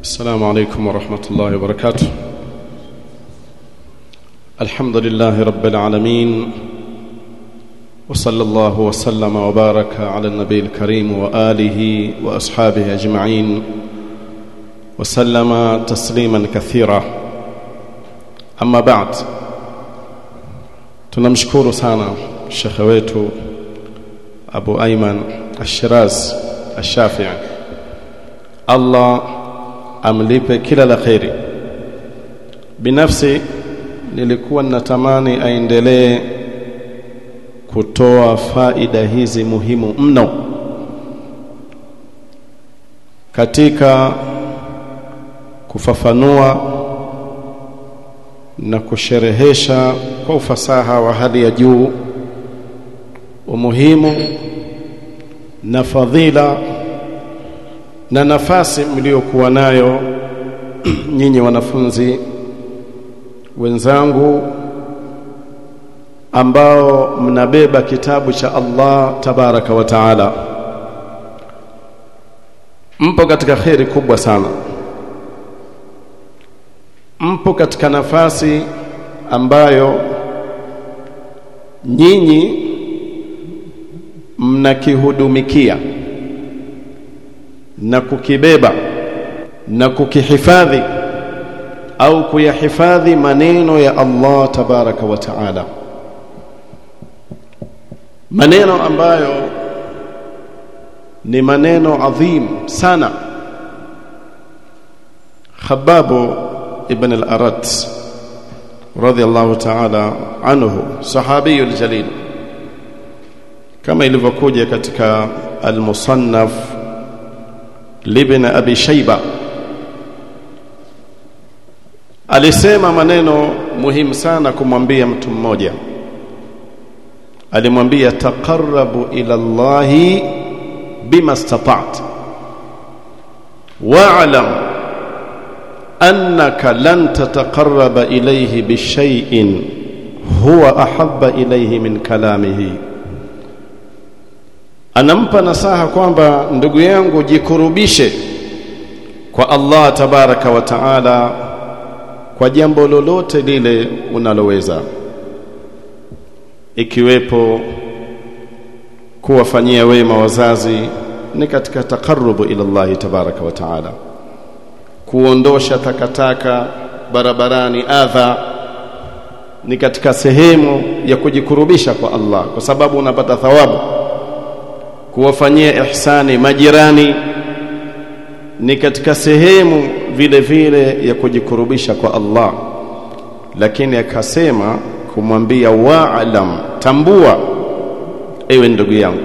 السلام عليكم ورحمة الله وبركاته الحمد لله رب العالمين وصلى الله وسلم وبارك على النبي الكريم وآله وأصحابه أجمعين وسلم تسليما كثيرا أما بعد tunamshukuru sana shekhe wetu Abu Ayman Ash-Shiraz Ash-Shafi'i Allah amlipe kila la kheri binafsi nilikuwa natamani aendelee kutoa faida hizi muhimu mno katika kufafanua na kusherehesha kwa ufasaha wa hali ya juu umuhimu na fadhila na nafasi mliokuwa nayo nyinyi wanafunzi wenzangu ambao mnabeba kitabu cha Allah tabaraka wa taala mpo katika kheri kubwa sana mpo katika nafasi ambayo nyinyi mnakihudumikia na kukibeba na kukihifadhi au kuyahifadhi maneno ya Allah tabaraka wa taala maneno ambayo ni maneno adhim sana Khababu ibn al-Arat radiyallahu ta'ala anhu sahabi al-jalil kama ilivyokuja katika al-musannaf libn abi shayba alisema maneno muhimu sana kumwambia mtu mmoja alimwambia taqarrabu ila Allahi bima istata'ta wa'lam annaka lan tataqarraba ilayhi bishay'in huwa ahabba ilayhi min kalamihi anampa nasaha kwamba ndugu yangu jikurubishe kwa Allah tabaraka wa taala kwa jambo lolote lile unaloweza ikiwepo kuwafanyia wema wazazi ni katika taqarrubu ila Allah tabaraka wa taala kuondosha takataka barabarani adha ni katika sehemu ya kujikurubisha kwa Allah kwa sababu unapata thawabu kuwafanyia ihsani majirani ni katika sehemu vile vile ya kujikurubisha kwa Allah lakini akasema kumwambia wa'lam tambua ewe ndugu yangu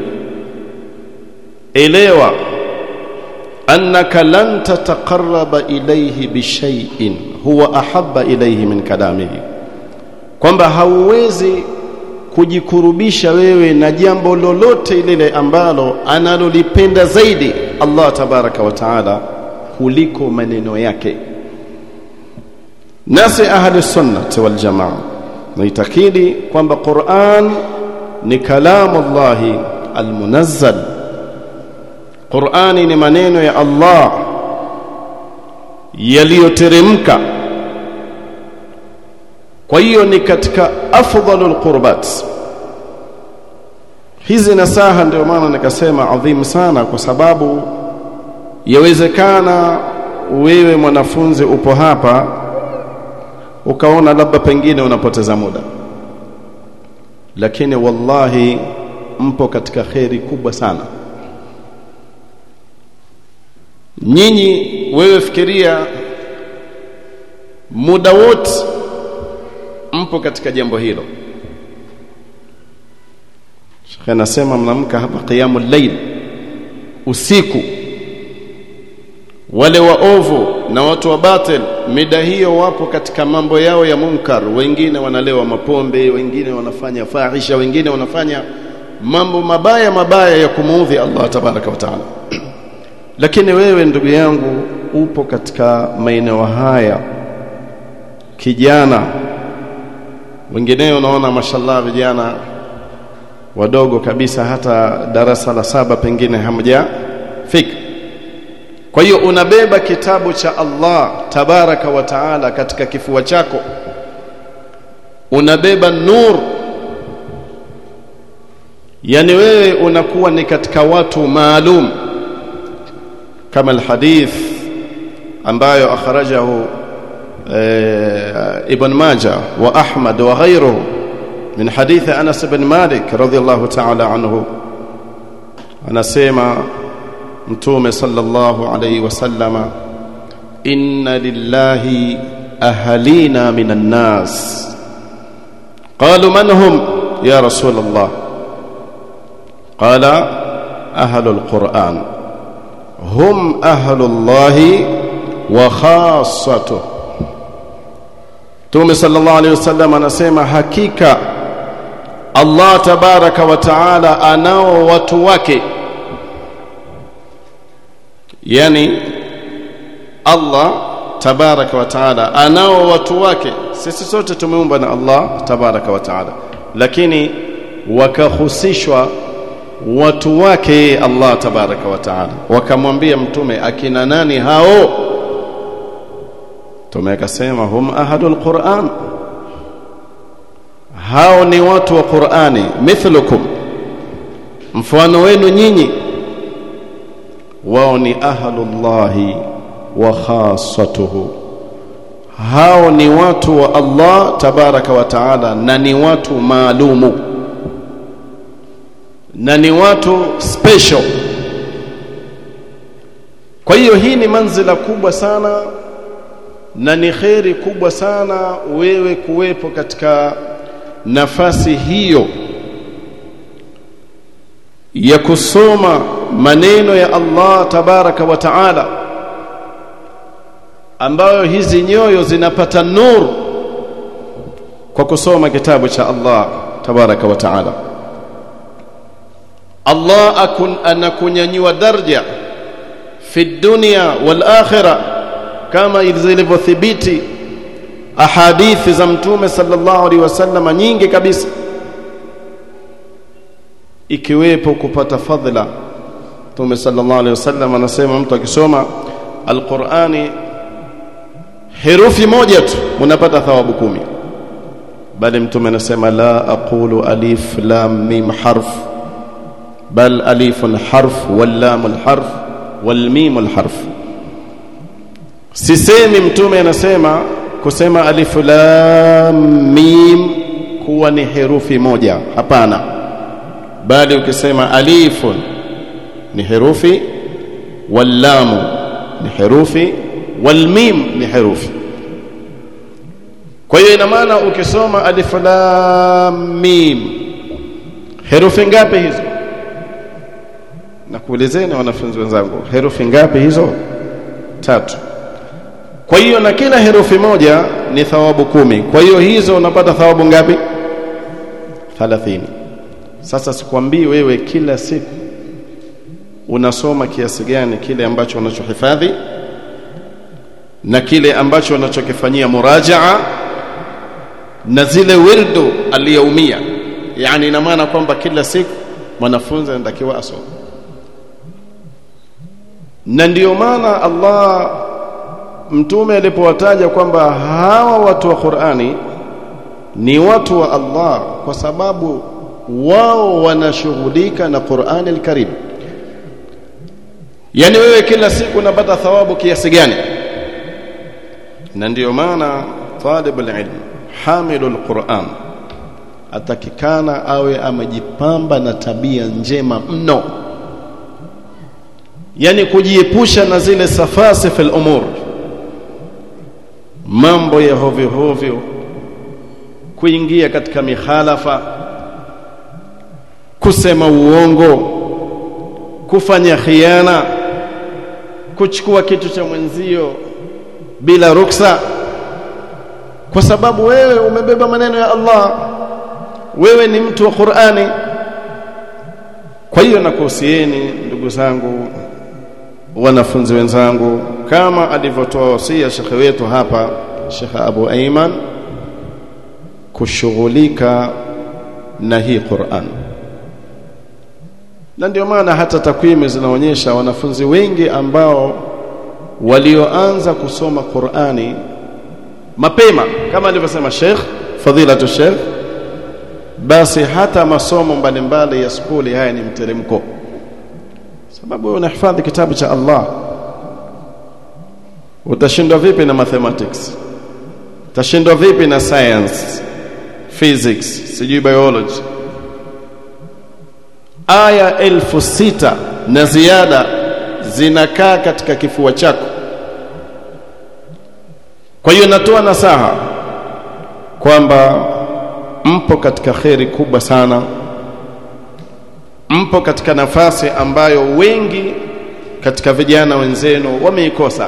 elewa annaka lan tataqarraba ilayhi bishay'in huwa ahabba ilayhi min kalamihi kwamba hauwezi kujikurubisha wewe na jambo lolote lile ambalo analolipenda zaidi Allah tabaraka wa taala kuliko maneno yake nasi ahli sunnah wal jamaa naitakidi kwamba Qur'an ni kalamu Allah almunazzal Qur'ani ni maneno ya Allah yaliyoteremka kwa hiyo ni katika afdalul qurbat hizi nasaha ndio maana nikasema adhimu sana kwa sababu yawezekana wewe mwanafunzi upo hapa ukaona labda pengine unapoteza muda lakini wallahi mpo katika kheri kubwa sana nyinyi wewe fikiria muda wote mpo katika jambo hilo Sheikh anasema mnamka hapa qiyamul layl usiku wale waovu na watu wa batil mida hiyo wapo katika mambo yao ya munkar wengine wanalewa mapombe wengine wanafanya fahisha wengine wanafanya mambo mabaya mabaya ya kumuudhi Allah tabaraka wa taala lakini wewe ndugu yangu upo katika maeneo haya kijana wengineo unaona mashallah vijana wadogo kabisa hata darasa la saba pengine hamjafika kwa hiyo unabeba kitabu cha Allah tabaraka wa taala katika kifua chako unabeba nur yani wewe unakuwa ni katika watu maalum kama alhadith ambayo akhrajahu ibn Majah wa Ahmad wa ghayruhu min hadith Anas ibn Malik radiyallahu ta'ala anhu anasema mtume sallallahu alayhi wasallama inna lillahi ahalina minan nas qalu man hum ya rasul allah qala ahlul quran hum ahlullahi wa khassatuh Mtume sallallahu alaihi wasallam anasema hakika Allah tabaraka wa taala anao watu wake yani Allah tabaraka wa taala anao watu wake sisi sote tumeumbwa na Allah tabaraka wa taala lakini wakahusishwa watu wake Allah tabaraka wa taala wakamwambia mtume akina nani hao mtume akasema hum ahadul quran hao ni watu wa qurani mithlukum mfano wenu nyinyi wao ni ahlullahi wa khassatuhu hao ni watu wa Allah tabaraka wa taala na ni watu maalumu na ni watu special kwa hiyo hii ni manzila kubwa sana na ni kheri kubwa sana wewe kuwepo katika nafasi hiyo ya kusoma maneno ya Allah tabaraka wa taala ambayo hizi nyoyo zinapata nur kwa kusoma kitabu cha Allah tabaraka wa taala Allah akun anakunyanyua daraja fi dunya wal akhirah kama zilivyothibiti ahadithi za mtume sallallahu alaihi wasallam nyingi kabisa ikiwepo kupata fadhila mtume sallallahu alaihi wasallam anasema mtu akisoma alqurani herufi moja tu unapata thawabu kumi bali mtume anasema la aqulu alif lam mim harf bal alifun harf wal lam harf wal mim harf sisemi mtume anasema kusema alif lam mim kuwa ni herufi moja hapana bali ukisema alifun ni herufi wal lam ni herufi wal mim ni herufi kwa hiyo ina maana ukisoma alif lam mim herufi ngapi hizo nakuulizeni wanafunzi wenzangu herufi ngapi hizo tatu kwa hiyo na kila herufi moja ni thawabu kumi kwa hiyo hizo unapata thawabu ngapi 30 sasa sikwambii wewe kila siku unasoma kiasi gani kile ambacho unachohifadhi na kile ambacho unachokifanyia murajaa na zile wirdu aliyoumia yani ina maana kwamba kila siku mwanafunzi anatakiwa asome na ndiyo maana Allah mtume alipowataja kwamba hawa watu wa Qur'ani ni watu wa Allah kwa sababu wao wanashughulika na Qur'ani al-Karim yani wewe kila siku unapata thawabu kiasi gani na ndiyo maana talibul ilm hamilul Qur'an atakikana awe amejipamba na tabia njema mno yani kujiepusha na zile safasi fil umur mambo ya hovyo hovyo kuingia katika mihalafa kusema uongo kufanya khiana kuchukua kitu cha mwenzio bila ruksa kwa sababu wewe umebeba maneno ya Allah wewe ni mtu wa Qur'ani kwa hiyo nakuhusieni ndugu zangu wanafunzi wenzangu kama alivyotoa wasia shekhe wetu hapa Sheikh Abu Aiman kushughulika na hii Qur'an na ndio maana hata takwimu zinaonyesha wanafunzi wengi ambao walioanza kusoma Qur'ani mapema kama alivyosema Sheikh Fadilatu Sheikh basi hata masomo mbalimbali ya skuli haya ni mteremko sababu wewe unahifadhi kitabu cha Allah utashindwa vipi na mathematics utashindwa vipi na science physics sijui biology aya elfu sita na ziada zinakaa katika kifua chako kwa hiyo natoa nasaha kwamba mpo katika kheri kubwa sana mpo katika nafasi ambayo wengi katika vijana wenzenu wameikosa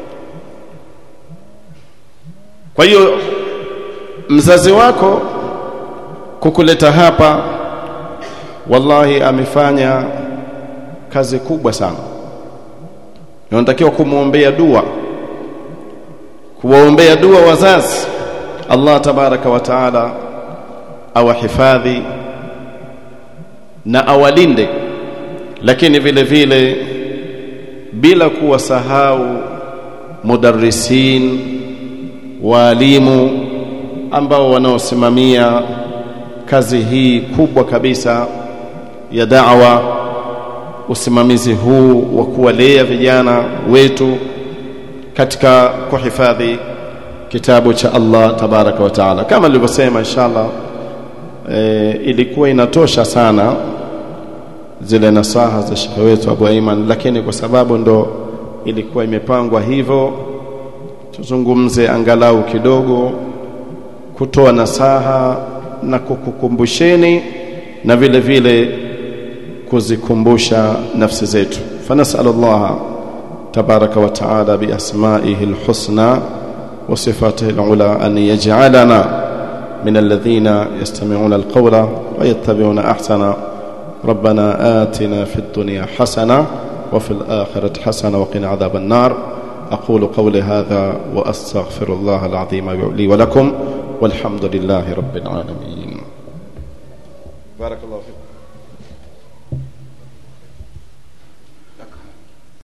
kwa hiyo mzazi wako kukuleta hapa wallahi amefanya kazi kubwa sana unatakiwa kumwombea dua kuwaombea dua wazazi Allah tabaraka wa taala awahifadhi na awalinde lakini vile vile bila kuwasahau mudarrisin walimu ambao wanaosimamia kazi hii kubwa kabisa ya da'wa usimamizi huu wa kuwalea vijana wetu katika kuhifadhi kitabu cha Allah tabaraka wa taala kama nilivyosema inshallah e, ilikuwa inatosha sana zile nasaha za shekhe wetu Abu Aiman lakini kwa sababu ndo ilikuwa imepangwa hivyo tuzungumze angalau kidogo kutoa nasaha na kukukumbusheni na vile vile kuzikumbusha nafsi zetu fanasallallahu تبارك وتعالى بأسمائه الحسنى وصفاته العلى أن يجعلنا من الذين يستمعون القول ويتبعون أحسن ربنا آتنا في الدنيا حسنة وفي الآخرة حسنة وقنا عذاب النار أقول قولي هذا وأستغفر الله العظيم لي ولكم والحمد لله رب العالمين بارك الله فيكم